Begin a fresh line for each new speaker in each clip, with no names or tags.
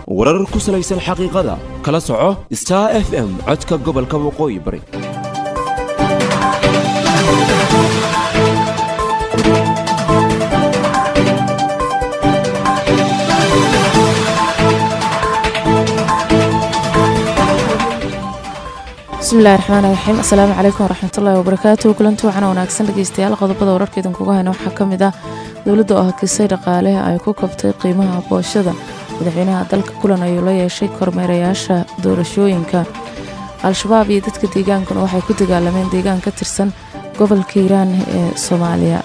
warar ku salaysan xaqiiqada kala soco star f m codka gobolka waqooyi bari
bismillahi raxmaan raxiim asalaamu calaykum waraxmatullaahi wabarakaatu kulanti waxaana wanaagsan dhegeystayaal qodobada wararka idinkuga hayna waxaa ka mid ah dowladda oo hakisay dhaqaale ay ku kabtay qiimaha booshada madaxweynaha dalka kulan ayuu la yeeshay kormeerayaasha doorashooyinka al-shabaab iyo dadka deegaankuna waxay ku dagaalameen deegaan ka tirsan gobolka hiiraan ee soomaaliya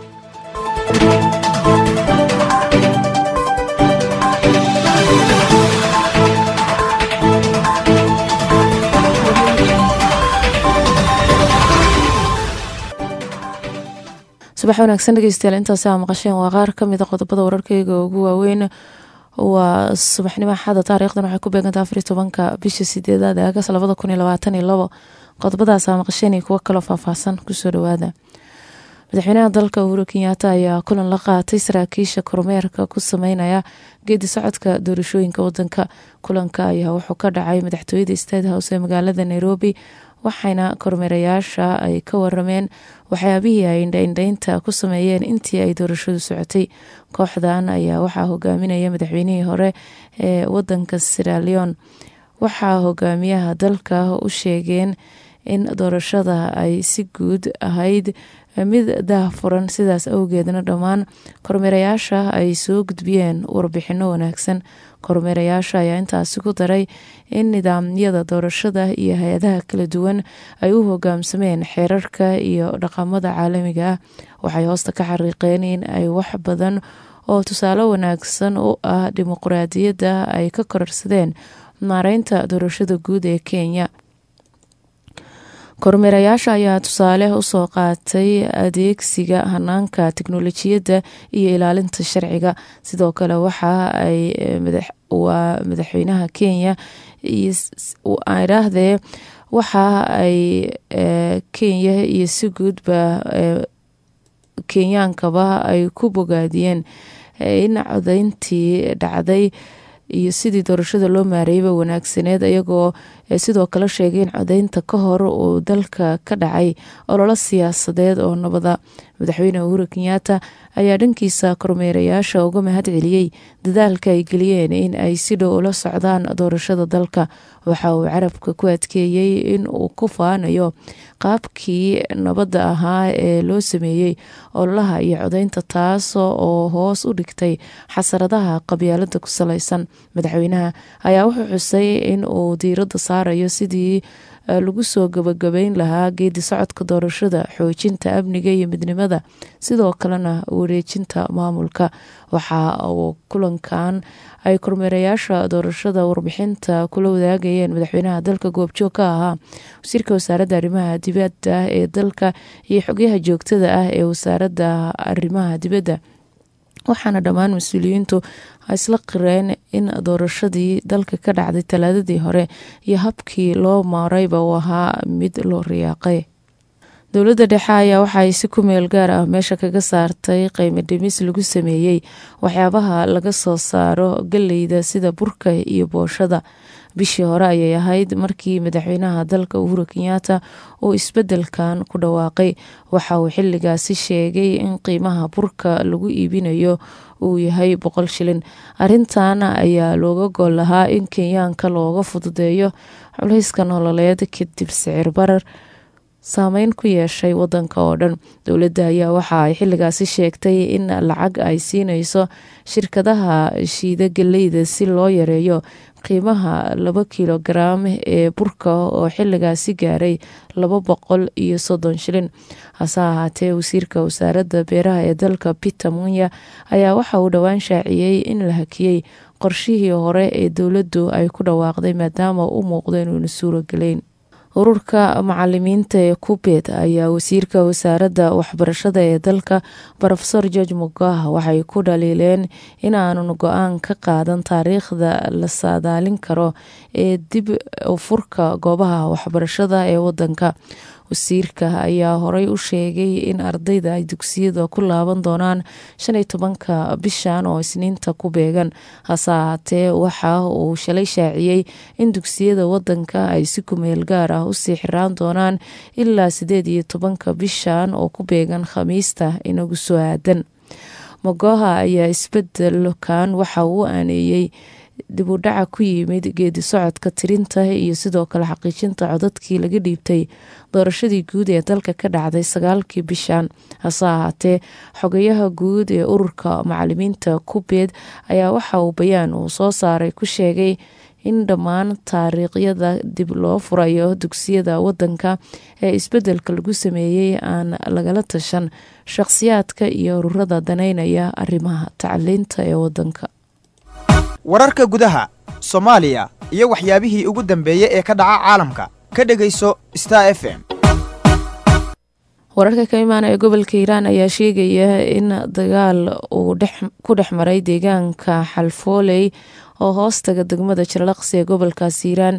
subax wanaagsan dhegeystayaal intaasi aa maqasheen waa qaar kamida qodobada wararkeyga ugu waaweyn waa subaxnimo axada taariikhdan waxay ku beegantaa afar iyo tobanka bisha sideedaad ee agas labada kun iyo labaatan iyo labo qodobadaas aa maqasheen iyo kuwo kaloo faahfaahsan kusoo dhawaada madaxweynaha dalka uhuru kenyaata ayaa kulan la qaatay saraakiisha kormeerka ku sameynaya geedi socodka doorashooyinka wadanka kulanka ayaa wuxuu ka dhacay madaxtooyada state house ee magaalada nairobi waxayna kormeerayaasha ay ka warameen waxyaabihii ay indhaindhaynta ku sameeyeen intii ay doorashadu socotay kooxdan ayaa waxaa hogaaminaya madaxweynihii hore ee wadanka siraleon waxaa hogaamiyaha dalka u sheegeen in doorashada ay si guud ahayd mid daahfuran sidaas awgeedna dhammaan kormeerayaasha ay soo gudbiyeen warbixino wanaagsan kormeerayaasha ayaa intaasi ku daray in nidaamyada doorashada iyo hay-adaha kala duwan ay u hogaamsameen xeerarka iyo dhaqamada caalamiga ah waxay hoosta ka xariiqeen in ay wax badan oo tusaale wanaagsan u ah dimuqraadiyadda ay ka kororsadeen maareynta doorashada guud ee kenya kormeerayaasha ayaa tusaale usoo qaatay adeegsiga hanaanka teknolojiyadda iyo ilaalinta sharciga sidoo kale waxa ay waa madaxweynaha kenya idhaahdee waxa ay kenya iyo si guudba kenyaankaba ay ku bogaadiyeen in codeyntii dhacday iyo sidii doorashada loo maareeyaba wanaagsaneed iyagoo sidoo kale sheegay in codeynta ka hor uu dalka ka dhacay ololo siyaasadeed oo nabada madaxweyne uhuru kenyaata ayaa dhankiisa kormeerayaasha uga mahad celiyey dadaalka ay geliyeen in ay si dhow ula socdaan doorashada dalka waxa uu carabka ku adkeeyey in uu ku faanayo qaabkii nabadda ahaa ee loo sameeyey ololaha iyo codeynta taas oo hoos u dhigtay xasaradaha qabyaalada ku salaysan madaxweynaha ayaa wuxuu xusay in uu diiradda saarayo sidii lagu soo gabagabeyn lahaa geedi socodka doorashada xoojinta amniga iyo midnimada sidoo kalena wareejinta maamulka waxa uu kulankan ay kormeerayaasha doorashada warbixinta kula wadaagayeen madaxweynaha dalka goobjoog ka ahaa wasiirka wasaaradda arrimaha dibadda ee dalka iyo xogyaha joogtada ah ee wasaaradda arrimaha dibadda waxaana dhammaan mas-uuliyiintu isla qireen in doorashadii dalka ka dhacday talaadadii hore iyo habkii loo maarayba uu ahaa mid loo riyaaqay dowladda dhexe ayaa waxa ay si ku meel gaar ah meesha kaga saartay qiimo dhimis lagu sameeyey waxyaabaha laga soo saaro galeyda sida burka iyo booshada bishii hore ayay ahayd markii madaxweynaha dalka uhuru kenyaata uu isbedelkan ku dhawaaqay waxa uu xiligaasi sheegay in qiimaha burka lagu iibinayo uu yahay boqol shilin arintan ayaa looga gol lahaa in kenyaanka looga fududeeyo culayska nololeed kadib sicir barar saameyn ku yeeshay wadanka oo dhan dowladda ayaa waxa ay xiligaasi sheegtay in lacag ay siineyso shirkadaha shiida galeyda si loo yareeyo qiimaha laba kilogaram ee burka oo xiligaasi gaaray laba boqol iyo soddon shilin hase ahaatee wasiirka wasaaradda beeraha ee dalka peter munya ayaa waxa uu dhowaan shaaciyey in la hakiyey qorshihii hore ee dowladdu ay ku dhawaaqday maadaama u muuqdo inuuna suurogeleyn ururka macalimiinta ee kubeed ayaa wasiirka wasaaradda waxbarashada ee dalka rofesor george mugah waxay ku dhaliileen inaanun go-aan ka qaadan taariikhda la saadaalin karo ee dib furka goobaha waxbarashada ee wadanka wasiirka ayaa horey u sheegay in ardayda ay dugsiyada ku laaban doonaan shan iyo tobanka bishan oo isniinta ku beegan hase ahaatee waxa uu shalay shaaciyey in dugsiyada wadanka ay si kumeel gaar ah usii xiraan doonaan ilaa sideed iyo tobanka bishan oo ku beegan khamiista inagu soo aadan mogoha ayaa isbedelkan waxa uu aaneeyey dib u dhaca ku yimid geedi socodka tirinta iyo sidoo kale xaqiijinta codadkii laga dhiibtay doorashadii guud ee dalka ka dhacday sagaalkii bishan hase ahaatee xogayaha guud ee ururka macalimiinta kubeed ayaa waxa uu bayaan uu soo saaray ku sheegay in dhammaan taariikhyada dib loo furayo dugsiyada wadanka ee isbedelka lagu sameeyey aan lagala tashan shaqhsiyaadka iyo ururada daneynaya arrimaha tacliinta ee wadanka
wararka gudaha soomaaliya iyo waxyaabihii ugu dambeeyey ee ka dhaca caalamka ka dhegayso star f m
wararka ka imaanaya gobolka hiiraan ayaa sheegaya in dagaal uu ku dhex maray deegaanka xalfooley oo hoostaga degmada jarlaqsi ee gobolkaas hiiraan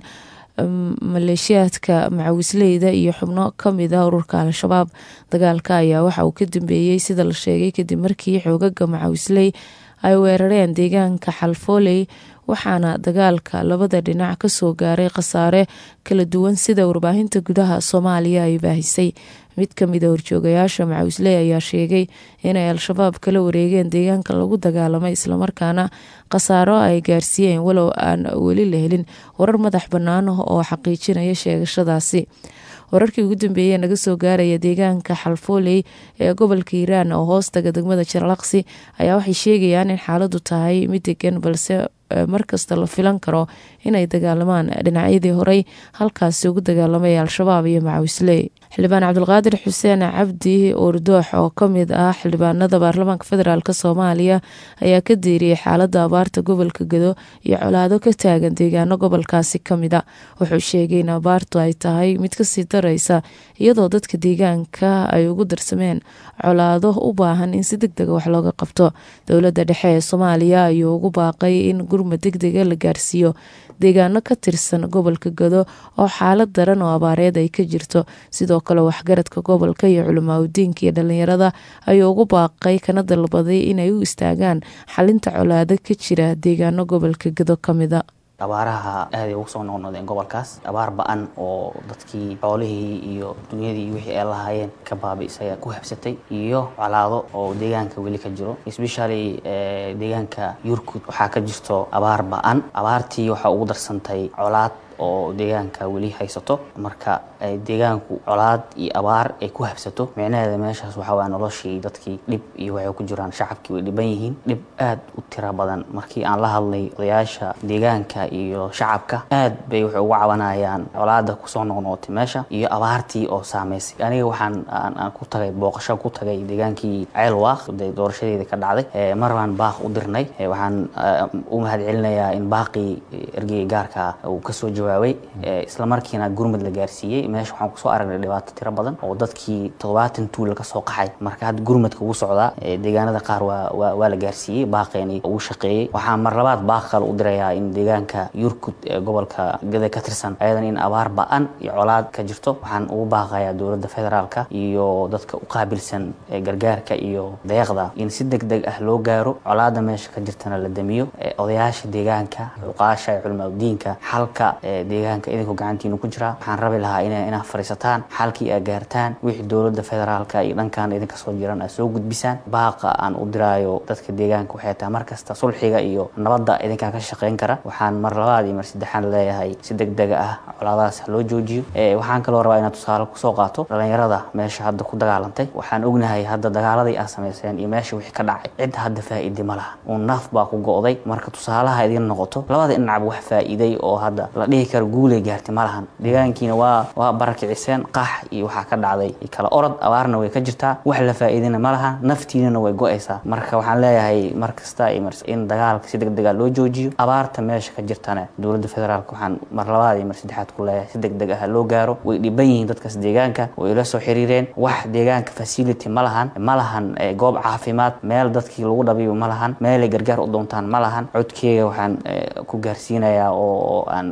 maleeshiyaadka macawisleyda iyo xubno kamid a ururka al-shabaab dagaalka ayaa waxa uu ka dambeeyey sida la sheegay kadib markii xoogaga macawisley ay weerareen deegaanka xalfooley waxaana dagaalka labada dhinac kasoo gaaray khasaare kala duwan sida warbaahinta gudaha soomaaliya ay baahisay mid kamid a horjoogayaasha macawisley ayaa sheegay inay al-shabaab kala wareegeen deegaanka lagu dagaalamay islamarkaana khasaaro ay gaarsiiyeen walow aan weli la helin warar madax bannaan oo xaqiijinaya sheegashadaasi wararkii ugu dambeeyey naga soo gaaraya deegaanka xalfooley ee gobolka hiiraan oo hoostaga degmada jarlaqsi ayaa waxay sheegayaan in xaaladu tahay mid degan balse markasta la filan karo inay dagaalamaan dhinacyadii horey halkaasi ugu dagaalamay al-shabaab iyo macawisley xildhibaan cabdulqaadir xuseen cabdi oordoox oo kamid ah xildhibaanada baarlamaanka federaalk soomaaliya ayaa ka diiriyay xaalada abaarta gobolka gado iyo colaado ka taagan deegaano gobolkaasi kamid a wuxuu sheegay in abaartu ay tahay mid kasii dareysa iyadoo dadka deegaanka ay ugu darsameen colaado u baahan in si deg dega wax looga qabto dowladda dhexe ee soomaaliya ayuu ugu baaqay in gurmad deg dega la gaarsiiyo deegaano ka tirsan gobolka gado oo xaalad daran oo abaareed ay ka jirto sidoo kale waxgaradka gobolka iyo culimaadudiinka iyo dhalinyarada ayuu ugu baaqay kana dalbaday inay u istaagaan xalinta colaado ka jira deegaano gobolka gado kamida
abaaraha aaday ugu soo noqnoqdeen gobolkaas abaar ba-an oo dadkii xoolihii iyo dunyadii iyo wixii ay lahaayeen ka baabi'isay ku habsatay iyo colaado oo deegaanka weli ka jiro especially deegaanka yurkud waxaa ka jirto abaar ba-an abaartii waxaa ugu darsantay colaad oo deegaanka weli haysato marka deegaanku colaad iyo abaar ay ku habsato micnaheeda meeshaas waxaa waaya noloshii dadkii dhib iyo waxay ku jiraan shacabkii way dhiban yihiin dhib aad u tira badan markii aan la hadlay odayaasha deegaanka iyo shacabka aad bay waxay uga cabanayaan colaada kusoo noqnoqotay meesha iyo abaartii oo saameysay aniga waxaan aan ku tagay booqasho ku tagay deegaankii ceelwaaq de doorashadeeda ka dhacday mar baan baaq u dirnay waxaan u mahad celinayaa in baaqii ergeyga gaarka uu kasoo jawaabay isla markiina gurmud la gaarsiiyey meesha waxaan kusoo aragnay dhibaato tiro badan oo dadkii toddobaatan tuula ka soo qaxay marka hadda gurmadka ugu socdaa deegaanada qaar waa waa la gaarsiiyey baaqeeni ugu shaqeeyey waxaan mar labaad baaq kale u dirayaa in deegaanka yurkud ee gobolka gada ka tirsan ayadan in abaar ba-an iyo colaad ka jirto waxaan ugu baaqayaa dowladda federaalka iyo dadka u qaabilsan gargaarka iyo deeqda in si deg deg ah loo gaaro colaada meesha ka jirtana la damiyo odayaasha deegaanka cuqaasha iyo culimaadudiinka xalka deegaanka idinku gacantiinu ku jiraa waxaan rabi lahaa ina inaad fariisataan xalkii aad gaartaan wixii dowladda federaalka iyo dhankan idinka soo jiran aad soo gudbisaan baaqa aan u diraayo dadka deegaanka waxay tahay markasta sulxiga iyo nabadda idinkaa ka shaqayn kara waxaan mar labaad iyo mar saddexaad leeyahay si deg dega ah colaadahaas ha loo joojiyo waxaan kaloo rabaa inaad tusaale kusoo qaato dhalinyarada meesha hadda ku dagaalantay waxaan ognahay hadda dagaaladii aad samayseen iyo meesha wixii ka dhacay cid hadda faa'iide ma laha uun naaf baa ku go'day marka tusaalaha idin noqoto labada dhinacba wax faa'iiday oo hadda la dhihi karo guulay gaartay ma lahan deegaankiina waa waa barakiciseen qax iyo waxaa ka dhacday kala orod abaarna way ka jirtaa wax la faa'iidana ma lahan naftiinana way go'aysaa marka waxaan leeyahay mar kasta iyo in dagaalka si deg dega loo joojiyo abaarta meesha ka jirtana dowladda federaalka waxaan mar labaad iyo mar saddexaad ku leeyahay si deg deg ah loo gaaro way dhiban yihiin dadkaas deegaanka way ila soo xiriireen wax deegaanka facility ma lahan ma lahan goob caafimaad meel dadkii lagu dhabiyo ma lahan meelay gargaar u doontaan ma lahan codkeega waxaan ku gaarsiinayaa oo aan aan u diray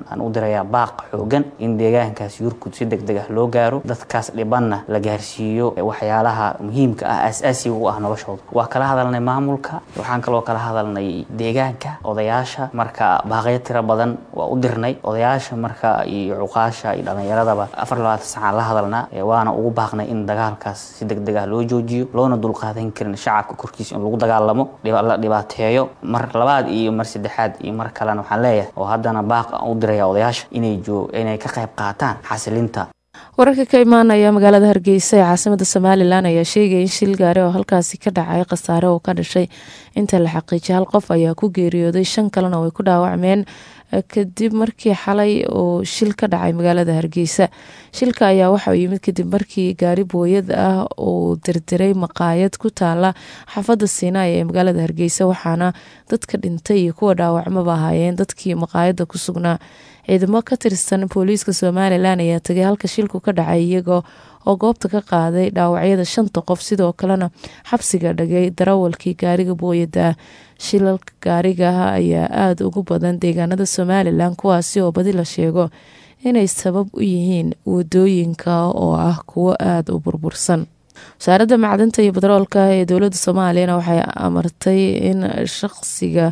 dirayaa baaq xoogan in deegaankaas yurkud si deg deg ah loo gaaro dadkaas dhibanna la gaarsiiyo waxyaalaha muhiimka ah aas-aasiga u ah noloshooda waa kala hadalnay maamulka waxaan kaloo kala hadalnay deegaanka odayaasha marka baaqyo tiro badan waa u dirnay odayaasha marka iyo cuqaasha iyo dhallinyaradaba afar labaatan sacaan la hadalnaa waana ugu baaqnay in dagaalkaas si deg deg ah loo joojiyo loona dulqaadan karin shacabka korkiisa in lagu dagaalamo la dhibaateeyo mar labaad iyo mar saddexaad iyo mar kalena waxaan leeyahay oo haddana baaq aan u diraya odayaasha inay inay ka qayb qaataan xasilinta
wararka ka imaanaya magaalada hargeysa ee caasimada somalilan ayaa sheegaya in shil gaari oo halkaasi ka dhacay khasaare oo ka dhashay inta la xaqiijiyay hal qof ayaa ku geeriyooday shan kalena way ku dhaawacmeen kadib markii xalay uu shil ka dhacay magaalada hargeysa shilka ayaa waxauu yimid kadib markii gaari booyad ah uu dirdiray maqaayad ku taala xaafada siinaay ee magaalada hargeysa waxaana dadka dhintay iyo kuwa dhaawacmaba ahaayeen dadkii maqaayada ku sugnaa ciidamo ka tirsan booliiska somalilan ayaa tagay halka shilku ka dhacay iyagoo oo goobta ka qaaday dhaawacyada shanta qof sidoo kalena xabsiga dhagay darawalkii gaariga booyada shilalka gaarigaha ayaa aada ugu badan deegaanada somalilan kuwaasi oo badi la sheego inay sabab u yihiin wadooyinka oo ah kuwo aada u burbursan wasaaradda macdanta iyo batroolka ee dowladda soomaaliyana waxay amartay in shaqsiga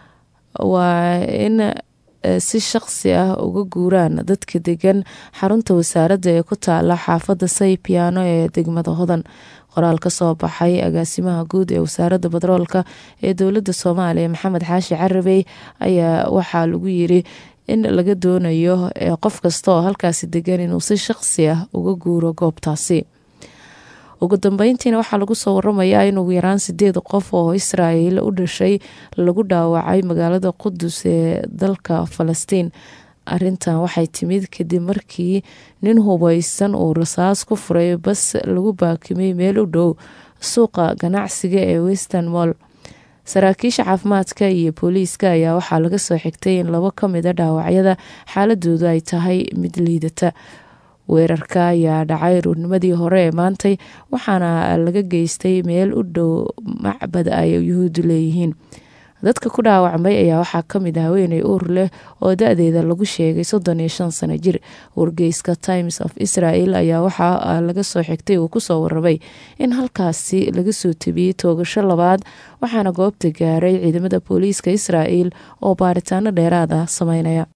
waa in si shaqsi ah uga guuraan dadka degan xarunta wasaaradda ee ku taala xaafadda saypiano ee degmada hodan qoraal ka soo baxay agaasimaha guud ee wasaaradda batroolka ee dowladda soomaaliya maxamed xaashi carabey ayaa waxaa lagu yiri in laga doonayo qof kasta oo halkaasi degan inuu si shaqsi ah uga guuro goobtaasi ugu dambeyntiina waxaa lagu soo waramayaa in ugu yaraan sideed qof oo israel u dhashay lagu dhaawacay magaalada qudus ee dalka falastiin arintan waxay timid kadib markii nin hubeysan uu rasaas ku furay bas lagu baakimay meel u dhow suuqa ganacsiga ee western moll saraakiisha caafimaadka iyo booliiska ayaa waxaa laga soo xigtay in labo ka mid a dhaawacyada xaaladoodu ay tahay mid liidata weerarka ayaa dhacay ruurnimadii hore ee maantay waxaana laga geystay meel u dhow macbad ay yuhuuddu leeyihiin dadka ku dhaawacmay ayaa waxaa kamid ah haweeney uur leh oo da-deeda lagu sheegay soddon iyo shan sano jir wargeyska times of israel ayaa waxaa laga soo xigtay uu kusoo warabay in halkaasi laga soo tebiyey toogasho labaad waxaana goobta gaaray ciidamada booliiska israel oo baaritaano dheeraad ah sameynaya